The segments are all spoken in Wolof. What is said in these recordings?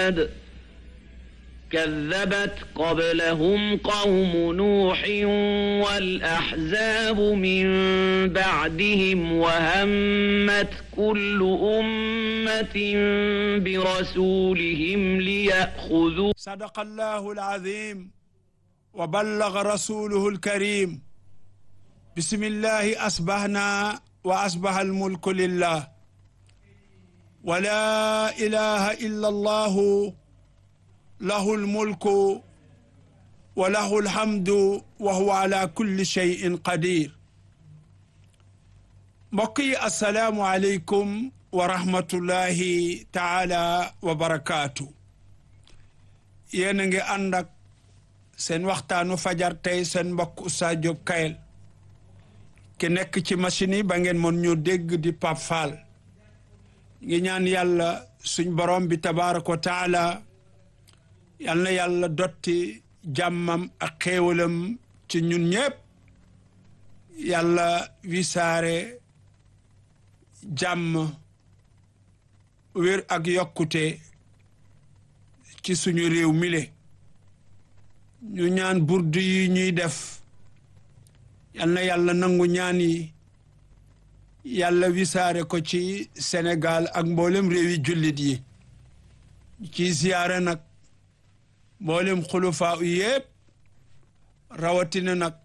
عاد كذبت قبلهم قوم نوح والأحزاب من بعدهم وهمت كل أمة برسولهم ليأخذوا صدق الله العظيم وبلغ رسوله الكريم بسم الله أصبحنا وأصبح الملك لله ولا إله إلا الله له الملك وله الحمد وهو على كل شيء قدير mbokk yi asalaamu aleykum wa rahmatullahi taala wa barakaatu yéen a ngi ànd ak seen waxtaanu fajar tey seen mbokk Oustaz Diop Kayel ki nekk ci machine yi ba ngeen mën ñu dégg di Pape Fall ngi ñaan yàlla suñ borom bi tabaaraka wa taala yal na yàlla dotti jàmmam ak xéewalam ci ñun ñépp yàlla wisaare jàmm wér ak yokkute ci suñu réew mile ñu ñaan burdu yi ñuy def yal na yàlla nangu ñaan yi yàlla wisaare ko ci Sénégal ak mboolem réewi jullit yi ci ziyaare nag mboolem xulufaa u yépp rawatina nag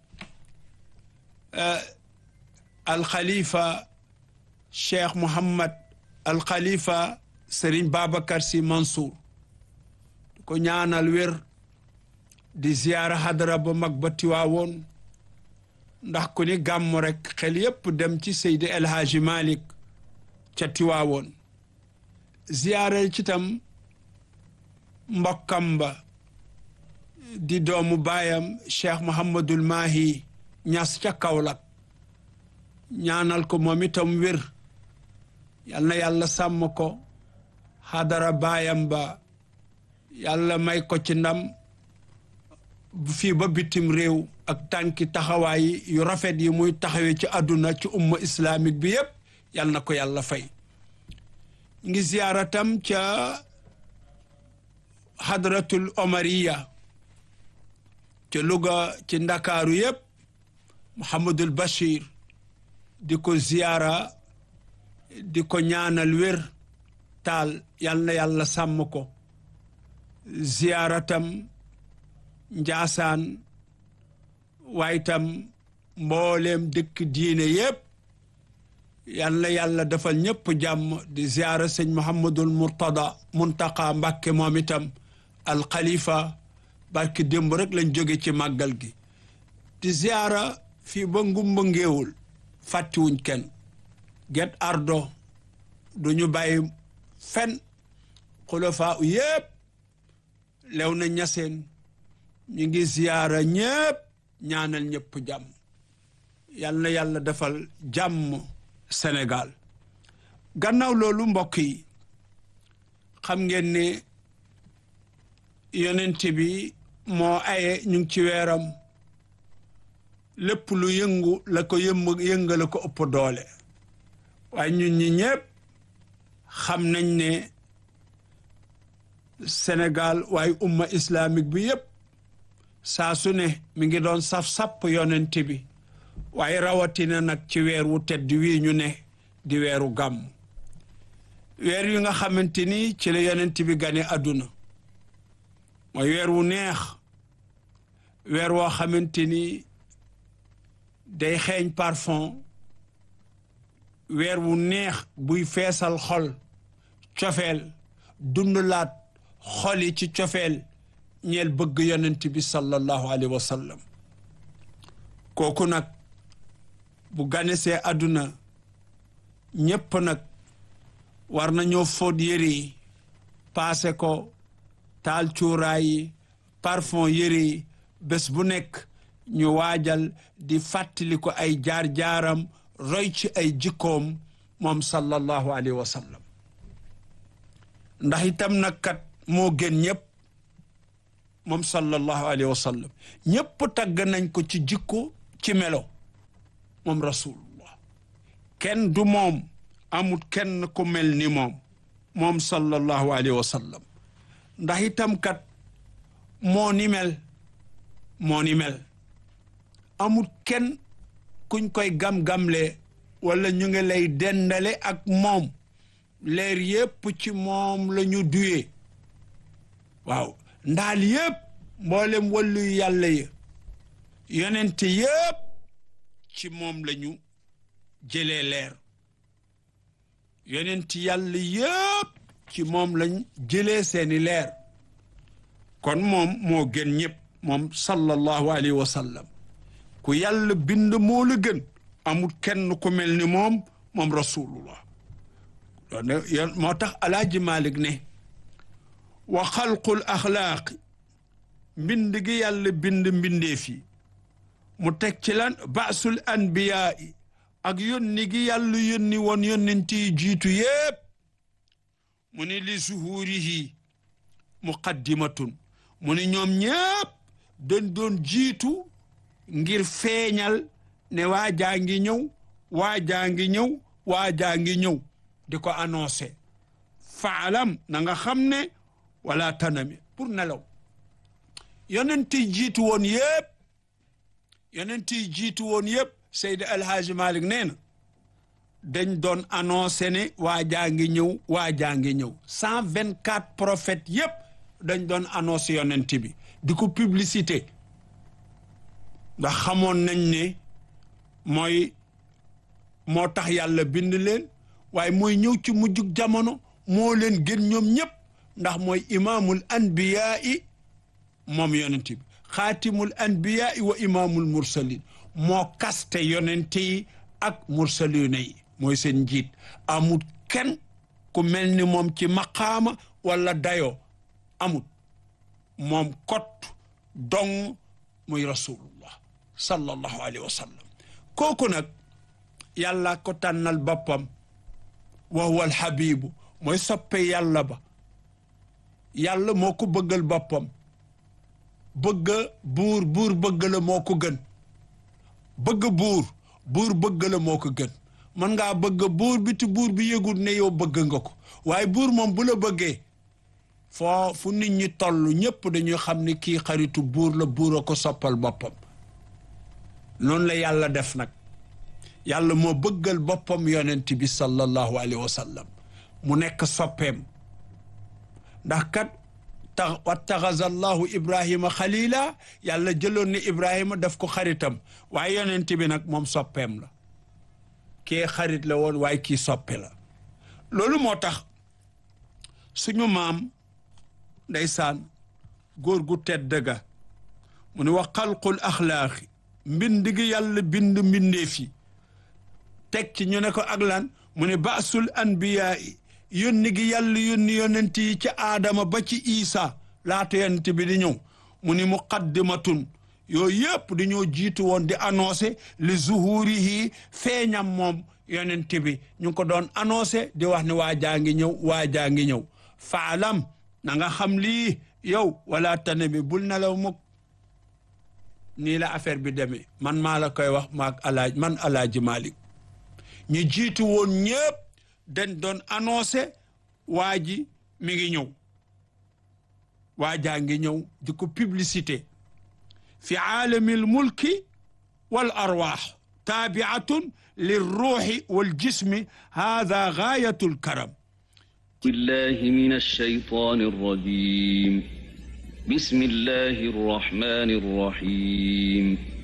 alxalifa cheikh Mouhammad alxalifa Serigne Babacar Sy Mansour ko ñaanal wér di ziyaara hadara ba mag ba tiwaawoon ndax ku ni gàmm rek xel yépp dem ci Seydi El Hadji Malick ca tiwaawoon ziyaara ci tam mbokkam ba di doomu baayam cheikh Mouhamadul Mahi ñas ca Kaolack ñaanal ko moom itam wér yal na yàlla sàmm ko xadara baayam ba yàlla may ko ci ndam fii ba bitim réew ak tànki taxawaay yu rafet yi muy taxawee ci àdduna ci umma islamique bi yépp yal na ko yàlla fay ngi ziyaaratam ca hadratul omariya ca Louga ci ndakaaru yépp Mouhamadul Bachir di ko ziyaara di ko ñaanal wér taal yal na yàlla sàmm ko ziyaaratam njaasaan waaye tam mbooleem dëkk diine yépp yal na yàlla defal ñépp jàmm di ziyaara sëñ Mouhamadul Murtada Muntaqa Mbàkke moom itam alxalifa barki démb rek lañ jóge ci màggal gi di ziyaara fii ba ngumba ngéewul fàttiwuñ kenn get ardo duñu bàyyi fen xulafaa u yépp lew na ñaseen ñu ngi ziyaara ñépp ñaanal ñépp jàmm yal na yàlla defal jàmm Sénégal gannaaw loolu mbokk yi xam ngeen ne yonent bi moo aye ñu ngi ci weeram lépp lu yëngu la ko yëmb yëngala ko ëpp doole waaye ñun ñi ñépp xam nañ ne Sénégal waaye umma islamique bi yépp saa su ne mi ngi doon saf-sapp yonent bi waaye rawatina nag ci weer wu tedd wii ñu ne di weeru gàmm weer yu nga xamante ni ci la yonent bi gane àdduna mooy weer wu neex weer woo xamante ni day xeeñ parfum weer wu neex buy feesal xol cofeel dundalaat xol yi ci cofeel ñeel bëgg yonent bi sallallahu alayhi wa sallam kooku nag bu ganesee àdduna ñépp nag war nañoo fóot yëre yi paase ko taal cuuraay yi parfum yëre yi bés bu nekk ñu waajal di fàttali ko ay jaar-jaaram roy ci ay jikkoom moom sallallahu alayhi wa sallam ndax itam nag kat moo gën ñëpp moom sallallahu alayhi wa sallam ñëpp tagg nañ ko ci jikko ci melo moom rasulullah kenn du moom amut kenn ku mel ni moom moom sallallahu alayhi wa sallam ndax itam kat moo ni mel moo ni mel amul kenn kuñ koy gam-gamle wala ñu ngi lay dendale ak moom leer yépp ci moom la ñu duyee waaw ndaal yépp mboolem wàllu yàlla ya yonente yépp ci moom la ñu jëlee leer yonent yàlla yépp ci moom lañ jëlee seeni leer kon moom moo gën ñëpp moom sallallahu alayhi wa sallam ku yàlla bind moo la gën amul kenn ku mel ni moom moom rasulullah moo tax alaaji malik ne wa xalqul axlaaqi mbind gi yàlla bind mbindeef yi mu teg ci lan baasul anbiyaa yi ak yónni gi yàlla yónni woon yónnent yi jiitu yépp mu ni li zuhurihi muqaddimatun mu ni ñoom ñépp dañ doon jiitu ngir feeñal ne waajaa ngi ñëw waajaa ngi ñëw waajaa ngi ñëw di ko annoncé faalam na nga xam ne wala tanami pour nelaw yonent yi jiitu woon yépp yonent yi jiitu woon yépp Seydi Alhaaji Malik nee na dañ doon annoncé ne waajaa ngi ñëw waajaa ngi ñëw cent vingt quatre prophètes yépp dañ doon annoncé yonent bi di ko publicité ndax xamoon nañ ne mooy moo tax yàlla bind leen waaye mooy ñëw ci mujjug jamono moo leen gën ñoom ñépp ndax mooy imaamul anbiyaa i moom yonent bi xaatimul anbiyaa i wa imaamul mursalin moo kaste yonent yi ak mursalina yi mooy seen njiit amul kenn ku mel ni moom ci maqaama wala dayoo amul moom kot dong muy rasulullah sallallahu alayhi wa sallam kooku nag yàlla ko tànnal boppam wa huwa alxabibu mooy soppe yàlla ba yàlla moo ko bëggal boppam bëgg buur buur bëgg la moo ko gën bëgg buur buur bëgg la moo ko gën mën ngaa bëgg buur bi te buur bi yëgul ne yow bëgg nga ko waaye buur moom bu la bëggee foo fu nit ñi toll ñépp dañuy xam ne kii xaritu buur la buur a ko soppal boppam noonu la yàlla def nag yàlla moo bëggal boppam yonent bi sallallahu alayhi wa sallam mu nekk soppeem ndax kat tax wattaxaza allahu ibrahima xalila yàlla jëloon ni ibrahima daf ko xaritam waaye yonent bi nag moom soppeem la kii xarit la woon waaye kii soppe la loolu moo tax suñu maam ndeysaan góor gu tedd ga mu ne wa xalqul axlaaqi mbind gi yàlla bind mbindeef yi teg ci ñu ne ko ak lan mu ne baasul anbiyaa yi yónni gi yàlla yónni yonent yi ci aadama ba ci isa laata yonent bi di ñëw mu ni muqaddimatun yooyu yëpp dañoo jiitu woon di annoncé li zuhurihi feeñam moom yonent bi ñu ngi ko doon annoncé di wax ne waa jaa ngi ñëw waa jaa ngi ñëw faalam na nga xam lii yow wala tane bi bul nelaw mukk nii la affaire bi demee man maa la koy wax maak alaaj man alaaji Malik ñu jiitu woon ñëpp dañ doon annoncé waa ji mi ngi ñëw waa jaa ngi ñëw di ko publicité fi aalamil mulki wal arwaax taabiatun lirruuxi wal jismi haada gaayatul karam بالله من الشيطان الرجيم بسم الله الرحمن الرحيم